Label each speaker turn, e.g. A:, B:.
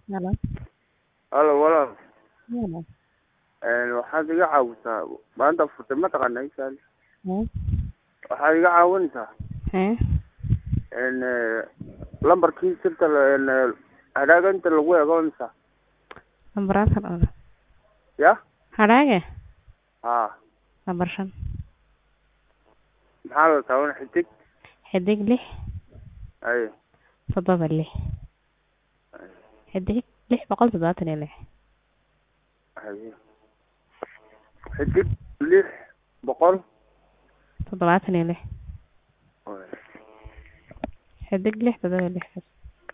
A: Hello.
B: Halo walaal
A: Hello.
B: een waxaad iga caawisaa maanta furtay ma taqaanaa isaal
A: Hee?
B: waxaad iga caawinaysaa
A: Hee?
B: een lambarkii sirta la- een hadhaaga inta lagu eego imisa
A: Lambarada dhawr.
B: ya
A: Hadhaaga?
B: haa
A: Lambar shan.
B: maxaa la taaban xidig
A: Xidig lix
B: ay
A: toddoba lix. Xidig lix boqol toddobaatan iyo lix.
B: ay xidig lix boqol
A: Toddobaatan iyo lix. Xidig lix toddoba lix.